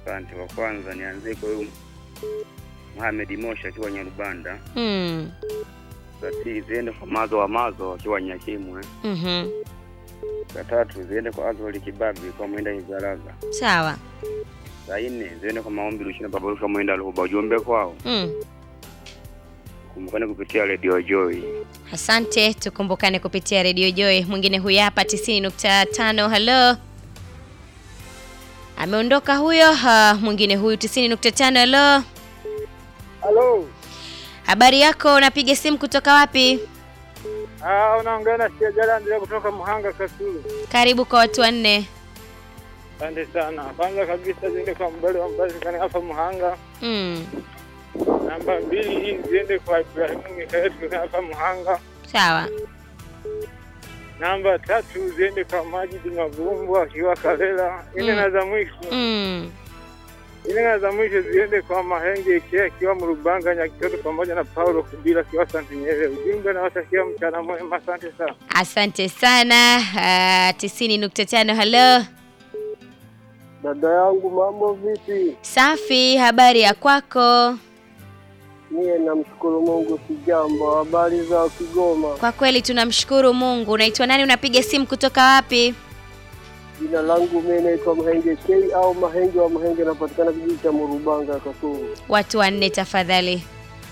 Asante. Wa kwanza nianzie kwa huyu Mohamed Mosha akiwa Nyarubanda. Mm. Za pili ziende kwa Mazo wa Mazo akiwa Nyakimwe. Mhm. Za tatu ziende kwa Azoli Kibabi kwa Mwenda Izaraga. Sawa. Za nne ziende kwa Maombi Lushina Babaruka Mwenda Luhuba. Ujumbe kwao Mm. kumbukane kupitia Radio Joy. Asante, tukumbukane kupitia Radio Joy. Mwingine huyu hapa 90.5. Hello. Ameondoka huyo. Uh, mwingine huyu 90.5. Hello. Halo. Habari yako, unapiga simu kutoka wapi? Ah, unaongea na Siajala Andrea kutoka Muhanga Kasulu. Karibu kwa watu wanne. Asante sana. Kwanza kabisa ziende kwa mbali wa mbali kana hapa Muhanga. Mm. Namba mbili hii ziende kwa Ibrahimu Mikaeli kana hapa Muhanga. Sawa. Namba tatu ziende kwa Majidi Mavumbu akiwa Kalela. Ine Mm. na za mwisho. Mm. Ine na za mwisho ziende kwa Mahenge Ikea akiwa Mrubanga Nyakitoto pamoja na Paulo Kubila akiwa Santinyere. Ujumbe na watakia mchana mwema. Asante sana. Asante sana. Uh, 90.5. Hello. Dada yangu mambo vipi? Safi, habari ya kwako? Mie namshukuru Mungu sijambo. Habari za Kigoma? Kwa kweli tunamshukuru Mungu. Unaitwa nani? Unapiga simu kutoka wapi? Jina langu mimi naitwa Mahenge K au Mahenge wa Mahenge, napatikana kijiji cha Murubanga Kasulu. Watu wanne tafadhali.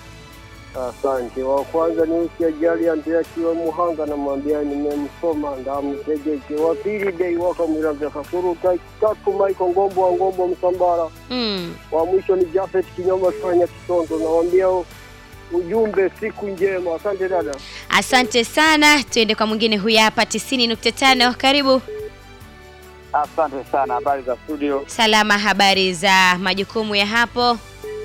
Asante. Wa kwanza ni usi ajali Andrea akiwa Muhanga, namwambia nimemsoma ndamtegeke. Wa pili dei waka Mwiravya Kasulu. Ta- Tatu Maiko Ngombo wa Ngombo Msambara. Mm. Wa mwisho ni Jafet Kinyoma Fanya Kisondo, nawambia ujumbe siku njema. Asante dada. Asante sana. Tuende kwa mwingine huyu hapa 90.5. Karibu. Asante sana. Habari za studio? Salama, habari za majukumu ya hapo?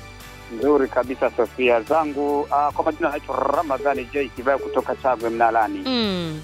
Nzuri kabisa Sofia zangu. Uh, kwa majina naitwa Ramadhani J Kibaya kutoka Chagwe Mnalani. Mm.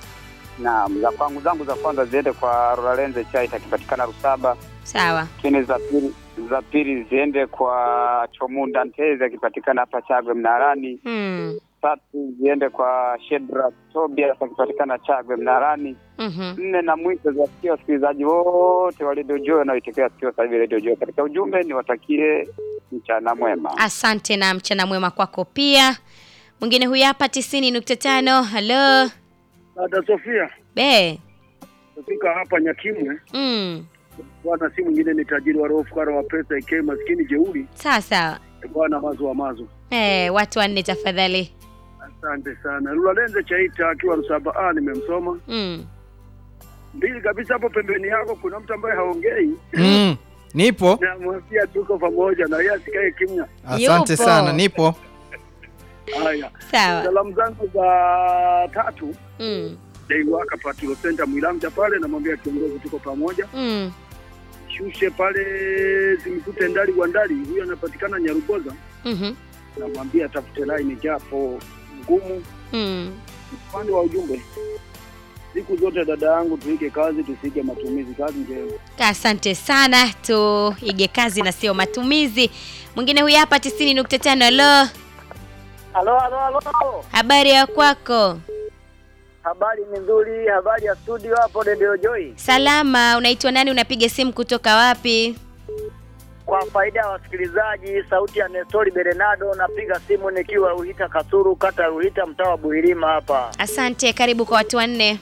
Naam, za kwangu zangu za kwanza ziende kwa Rolenze Chai takipatikana Rusaba. Sawa. Lakini za pili za pili ziende kwa Chomunda Nteze akipatikana hapa Chagwe Mnarani. Mm. Tatu ziende kwa Shedra Tobias akipatikana Chagwe Mnarani. Mhm. Nne na mwisho ziwasikia wasikilizaji wote wa Radio Joy wanaoitekea sikio sasa hivi Radio Joy. Katika ujumbe niwatakie mchana mwema. Asante na mchana mwema kwako pia. Mwingine huyu hapa 90.5. Hello. Dada Sofia, Be. kufika hapa Nyakimwe Mm. bwana, si mwingine ni tajiri wa roho, fukara wa pesa, ike maskini jeuri, Sawa sawa. bwana mazo wa mazo. Eh, watu wanne tafadhali. Asante sana. Lulalenze Chaita akiwa Rusaba A, nimemsoma. Mm. Mbili kabisa hapo pembeni yako kuna mtu ambaye haongei, Mm, nipo. namwambia tuko pamoja na yeye asikae kimya. Asante Yupo. sana, nipo. Haya, Sawa. salamu zangu za tatu Mm. Deiwaka Patilo Center Mwilamja pale, namwambia kiongozi, tuko pamoja. Mm. Shushe pale simkute Ndali wa Ndali, huyo anapatikana Nyarugoza, Mhm. namwambia tafute line japo ngumu. Mm. Upande wa ujumbe, siku zote dada yangu, tuike kazi, tusige matumizi. Kazi njema. Asante sana, tuige kazi na sio matumizi. Mwingine huyu hapa 90.5. Hello. Halo, halo, halo. Habari ya kwako? Habari ni nzuri, habari ya studio hapo Radio Joy. Salama, unaitwa nani? Unapiga simu kutoka wapi? Kwa faida ya wasikilizaji, sauti ya Nestori Bernardo, napiga simu nikiwa Ruhita Kasuru, kata ya Ruhita, mtaa wa Buhirima hapa. Asante, karibu kwa watu wanne.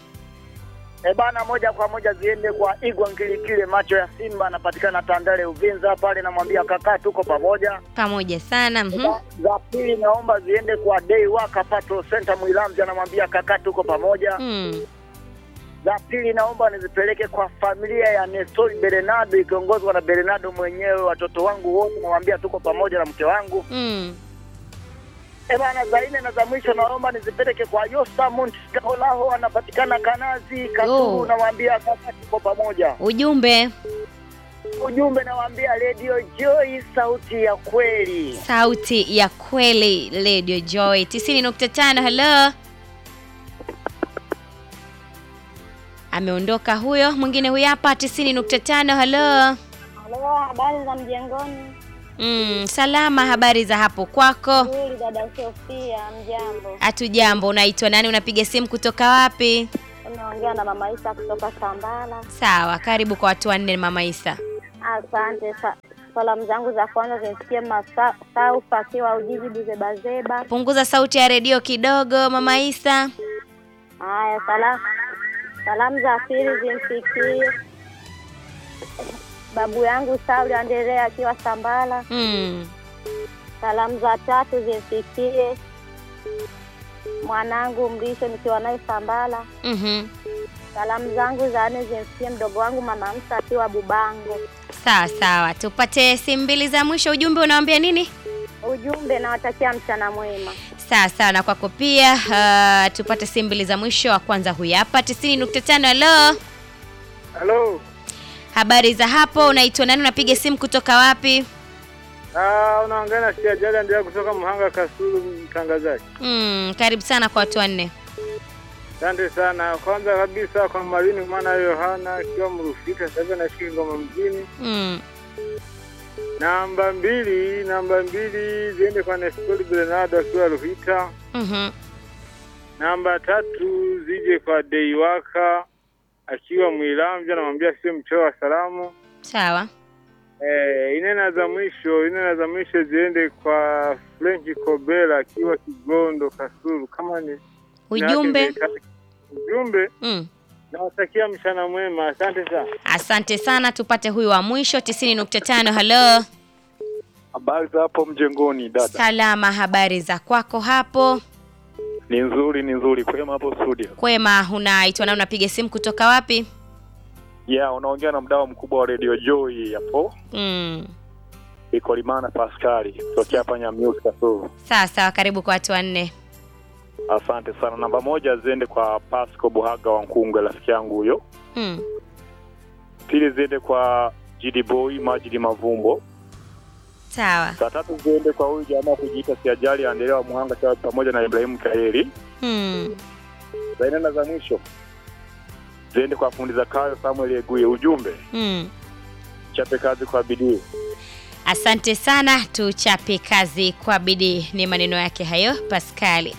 E bana, moja kwa moja ziende kwa Igwa Nkilikile, macho ya Simba, anapatikana Tandale Uvinza pale, namwambia kaka, tuko pamoja. Pamoja sana. Mhm. Za pili naomba ziende kwa Day Waka Patrol Center Mwilamzi, anamwambia kaka, tuko pamoja. Mm. Za pili naomba nizipeleke kwa familia ya Nestori Bernardo ikiongozwa na Bernardo mwenyewe, watoto wangu wote namwambia tuko pamoja na mke wangu. Mm. E bana, za nne na za mwisho naomba nizipeleke kwa Yosamund Kaholaho, anapatikana Kanazi Kasulu, Oh. namwambia kaka, tuko pamoja. Ujumbe, Ujumbe nawaambia Radio Joy, sauti ya kweli. sauti ya kweli, Radio Joy 90.5. Hello. Ameondoka huyo. Mwingine huyu hapa 90.5. Hello. Halo, habari za mjengoni? Mm, salama. Habari za hapo kwako? Nzuri dada Sofia, mjambo. Hatujambo. Unaitwa nani? Unapiga simu kutoka wapi? Unaongea na mama Isa kutoka Sambala. Sawa, karibu kwa watu wanne, Mama Isa. Asante. Sa Salamu zangu za kwanza zimfikie Masaufa akiwa Ujiji Buzebazeba. Punguza sauti ya redio kidogo, Mama Isa. Haya, salamu salamu za pili zimfikie babu yangu Sauli Anderea akiwa Sambala. Mm. Salamu za tatu zimfikie mwanangu Mrisho nikiwa naye Sambala. Mhm. Salamu zangu za nne zimfikie mdogo wangu mama Msa akiwa Bubango. Sawa sawa, tupate simu mbili za mwisho. Ujumbe unawaambia nini? Ujumbe nawatakia mchana mwema. Sawa sawa, na kwako pia. Uh, tupate simu mbili za mwisho. Wa kwanza huyu hapa 90.5. Halo, Halo. habari za hapo? Unaitwa nani? Unapiga simu kutoka wapi? Ah, unaongea na Siajali Andrea kutoka Mhanga Kasulu, mtangazaji. Mm, karibu sana kwa watu wanne. Asante sana. Kwanza kabisa kwa Marini mwana Yohana akiwa Mrufika, sasa hivi anaishi Ngoma mjini. Mm. Namba mbili, namba mbili ziende kwa Nestori Bernardo akiwa Ruhita. Mhm. Namba tatu zije kwa Deiwaka akiwa Mwilamvya, namwambia sio mcheo wa salamu. Sawa. Eh, inena za mwisho, inena za mwisho ziende kwa French Kobela akiwa Kigondo Kasulu. Kama ni Ujumbe. ujumbe, Mm. nawatakia mchana mwema. Asante sana. Asante sana, tupate huyu wa mwisho 90.5. Halo. Habari za hapo mjengoni dada? Salama, habari za kwako hapo? Ni nzuri, ni nzuri. Kwema hapo studio? Kwema, unaitwa na unapiga simu kutoka wapi? Yeah, unaongea na mdau mkubwa wa Radio Joy hapo. Mm. Iko Limana Pascali kutokea hapa Nyamiusi Kasulu. Sawa sawa, karibu kwa watu wanne. Asante sana. Namba moja ziende kwa Pasco Buhaga wa Nkungwe, rafiki yangu huyo. Mm. Pili ziende kwa GD Boy Majidi Mavumbo. Sawa. Saa tatu ziende kwa huyu jamaa kujiita Siajali Andelewa wa Muhanga cha pamoja na Ibrahimu Kaeli. Mm. Za nne na za mwisho ziende kwa fundi za kayo Samuel Eguye. Ujumbe Mm. chape kazi kwa bidii. Asante sana, tuchape kazi kwa bidii. Ni maneno yake hayo Paskali.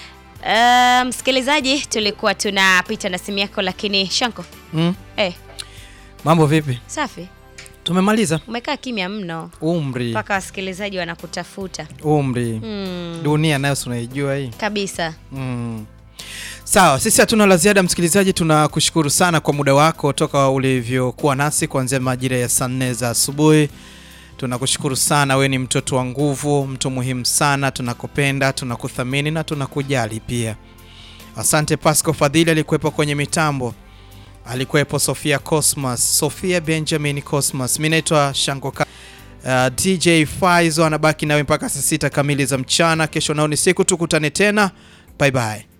Uh, msikilizaji, tulikuwa tunapita na simu yako, lakini Shanko, Mm. eh, Mambo vipi? safi, Tumemaliza. umekaa kimya mno Umri, mpaka wasikilizaji wanakutafuta. umri. Mm, Dunia nayo si unaijua hii. kabisa. Mm. Sawa, sisi hatuna la ziada msikilizaji, tunakushukuru sana kwa muda wako toka ulivyokuwa nasi kuanzia majira ya saa nne za asubuhi. Tunakushukuru sana, we ni mtoto wa nguvu, mtu muhimu sana, tunakupenda, tunakuthamini na tunakujali pia. Asante Pasco Fadhili alikuwepo kwenye mitambo, alikuwepo Sofia Cosmas, Sofia Benjamin Cosmas. Mi naitwa Shangoka. Uh, DJ Faizo anabaki nawe mpaka saa sita kamili za mchana. Kesho nao ni siku, tukutane tena. Bye bye.